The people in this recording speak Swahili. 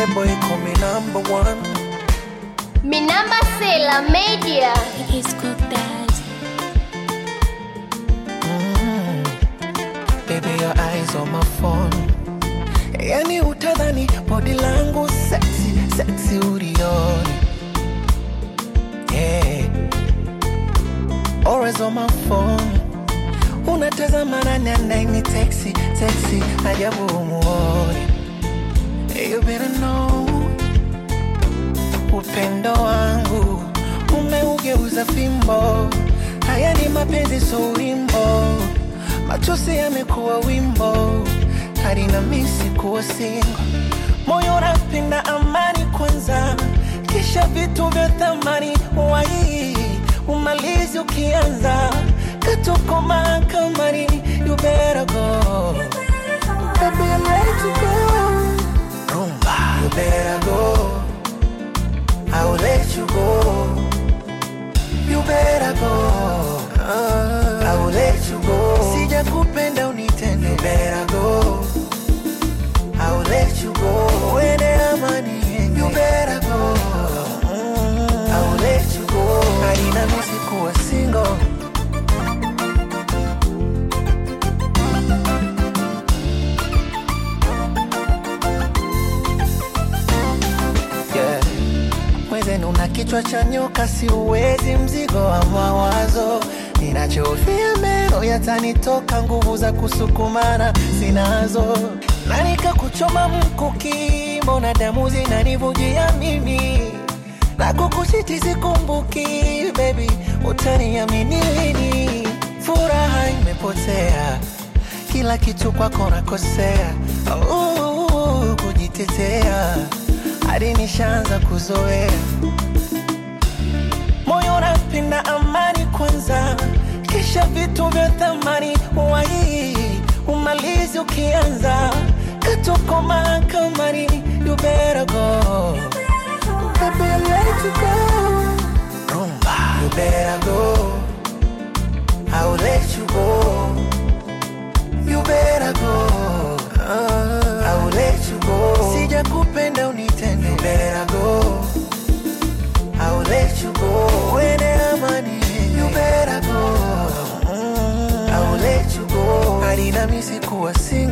boy call me number one. Minamba Sela Media. It's cooked that. Baby, your eyes on my phone. Yani utadhani body langu sexy, sexy ulioni. Yeah. Always on my phone. Unatazama nani anaini taxi, taxi, ajabu umuoni. You better know upendo wangu umeugeuza fimbo. Haya ni mapenzi, so wimbo, machozi yamekuwa wimbo, hadi na misi kuwa singo. Moyo unapenda amani kwanza, kisha vitu vya thamani wai umalizi ukianza katuko mahakamani. You better go, baby, I'm ready to go. Rumba, you better go. I will let you go. You better go. I will let you go. Sija kupenda unitende. You better go. I will let you go. Uende amani yenge. You better go. I will let you go. Haina misi kuwa single. Yeah. Mwenzenu una kichwa cha nyoka, siuwezi mzigo wa mawazo. Ninachofia meno yatanitoka, nguvu za kusukumana sinazo, na nikakuchoma mkuki, mbona damu zinanivujia mimi na kukushiti sikumbuki, baby, utaniamini lini? Furaha imepotea, kila kitu kwako nakosea, uh, kujitetea hadi nishaanza kuzoea moyo unapenda amani kwanza, kisha vitu vya thamani wai umalizi ukianza katuko mahakamani. You better go, baby, I'm ready to go. Rumba, you better go. I will let you go. You better go. I will let you go. Sija kupenda unitende. You better go. I will let you go. Uende amani yenge. You better go. I will let you go. Hadi na misi kuwa single.